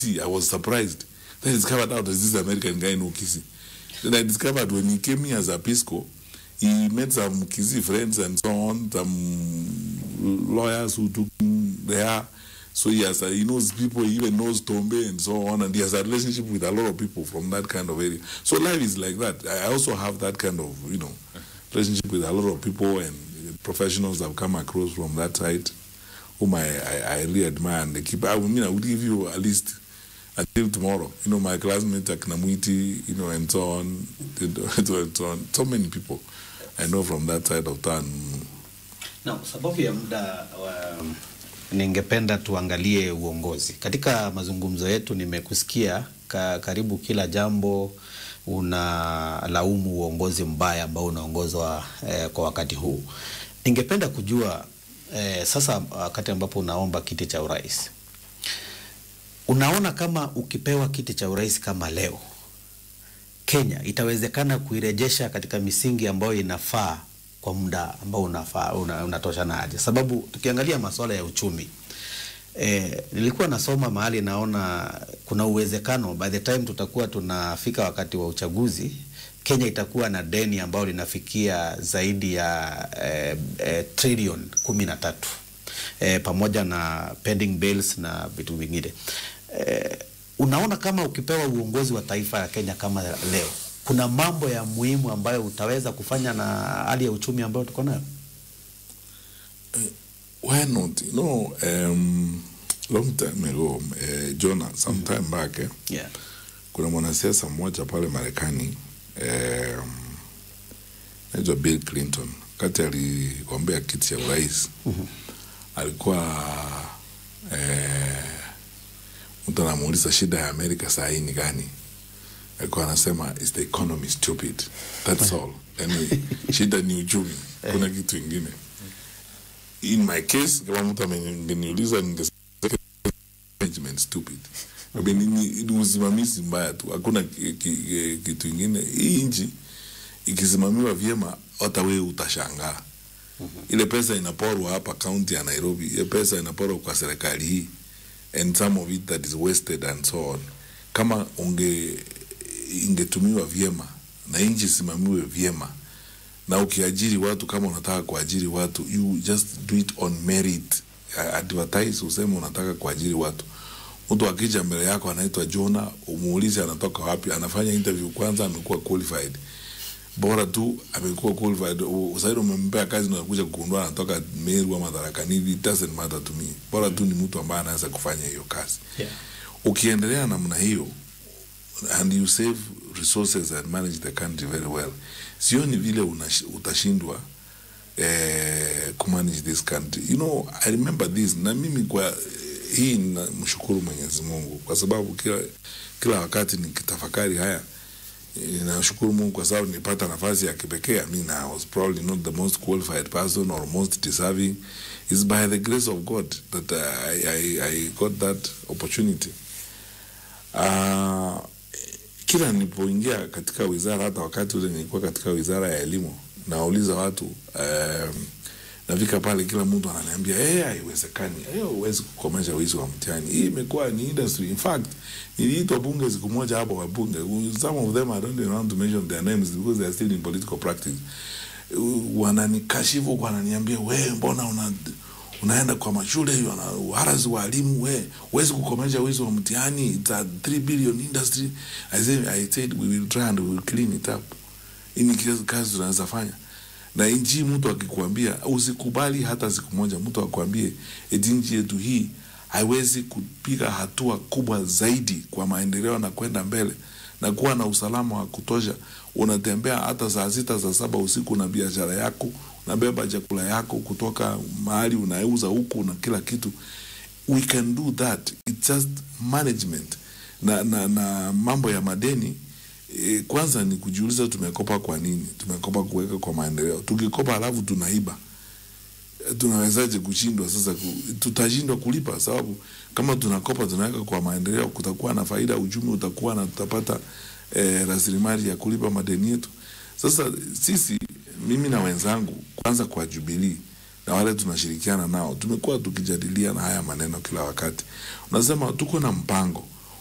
I was surprised. Then I discovered out there's this American guy in Okisi. Then I discovered when he came here as a Pisco, he met some Kisi friends and so on, some lawyers who took him there. So he has, a, he knows people, he even knows Tombe and so on, and he has a relationship with a lot of people from that kind of area. So life is like that. I also have that kind of, you know, relationship with a lot of people and professionals I've come across from that side, whom I, I, I really admire and they keep. I mean, I would give you at least until tomorrow. You know, my classmates at Knamuiti, you know, and so on, and so on. So many people I know from that side of town. Na sababu ya muda wa, ningependa tuangalie uongozi katika mazungumzo yetu. Nimekusikia ka, karibu kila jambo unalaumu uongozi mbaya ambao unaongozwa eh, kwa wakati huu. Ningependa kujua eh, sasa wakati ambapo unaomba kiti cha urais, unaona kama ukipewa kiti cha urais kama leo, Kenya itawezekana kuirejesha katika misingi ambayo inafaa kwa muda ambao unafaa una, unatoshana aje? Sababu tukiangalia masuala ya uchumi E, nilikuwa nasoma mahali naona kuna uwezekano by the time tutakuwa tunafika wakati wa uchaguzi Kenya itakuwa na deni ambalo linafikia zaidi ya e, e, trilioni kumi na tatu e, pamoja na pending bills na vitu vingine e, unaona kama ukipewa uongozi wa taifa ya Kenya kama leo kuna mambo ya muhimu ambayo utaweza kufanya na hali ya uchumi ambayo tuko nayo? why not? You know, um, long time ago, uh, Jonah, some mm -hmm. time back, eh, Yeah. kuna mwanasiasa mmoja pale Marekani um, naitwa Bill Clinton, kati aligombea kiti cha urais Mhm. alikuwa eh, mtu anamuuliza shida ya Amerika saa hii ni gani? Alikuwa anasema is the economy stupid, that's all. Yani shida ni uchumi, kuna kitu ingine. In my case, kama mtu ameniuliza ningesema management stupid. I mean, ni, ni usimamizi mbaya tu, hakuna ki- ki- kitu ingine. Hii nchi ikisimamiwa vyema, hata wewe utashangaa. Ile pesa inaporwa hapa kaunti ya Nairobi, ile pesa inaporwa kwa serikali hii and some of it that is wasted and so on. Kama unge ingetumiwa vyema na nchi isimamiwe vyema na ukiajiri watu kama unataka kuajiri watu you just do it on merit A- advertise useme unataka kuajiri watu mtu akija mbele yako anaitwa Jona umuulize anatoka wapi anafanya interview kwanza amekuwa qualified bora tu amekuwa qualified U- sasa umempea kazi na kuja kugundua anatoka Meru ama Tharaka Nithi it doesn't matter to me bora tu ni mtu ambaye anaweza kufanya hiyo kazi Yeah. ukiendelea namna hiyo and you save resources and manage the country very well sioni vile unash- utashindwa eh, kumanage this country you know i remember this na mimi kwa eh, hii namshukuru mwenyezi mungu kwa sababu kila, kila wakati nikitafakari haya eh, nashukuru mungu kwa sababu nilipata nafasi ya kipekee I mean, I was probably not the most qualified person or most deserving It's by the grace of god that uh, I, I, I got that opportunity uh, kila nilipoingia katika wizara, hata wakati ule nilikuwa katika wizara ya elimu, nauliza watu um, nafika pale, kila mtu ananiambia eh, haiwezekani, eh, huwezi kukomesha wizi wa mtihani. Hii imekuwa ni industry. In fact, niliitwa bunge siku moja hapo, wabunge some of them I don't even want to mention their names because they are still in political practice, Uh, wananikashifu, wananiambia we, mbona una unaenda kwa mashule hiyo na uharazi wa walimu we huwezi kukomesha wizi wa mtihani it's a 3 billion industry I said, I said we will try and we will clean it up hii ni kazi- kazi tunaweza fanya na nchi mtu akikwambia usikubali hata siku moja mtu akwambie eti nchi yetu hii haiwezi kupiga hatua kubwa zaidi kwa maendeleo na kwenda mbele na kuwa na usalama wa kutosha unatembea hata saa sita saa saba usiku na biashara yako unabeba chakula yako kutoka mahali unauza huku na kila kitu we can do that it's just management na, na, na mambo ya madeni e, kwanza ni kujiuliza tumekopa kwa nini tumekopa kuweka kwa maendeleo tukikopa halafu tunaiba e, tunawezaje kushindwa sasa ku, tutashindwa kulipa sababu kama tunakopa tunaweka kwa maendeleo kutakuwa na faida uchumi utakuwa na tutapata e, rasilimali ya kulipa madeni yetu sasa sisi mimi na wenzangu kwanza kwa Jubilee na wale tunashirikiana nao tumekuwa tukijadiliana haya maneno kila wakati unasema tuko na mpango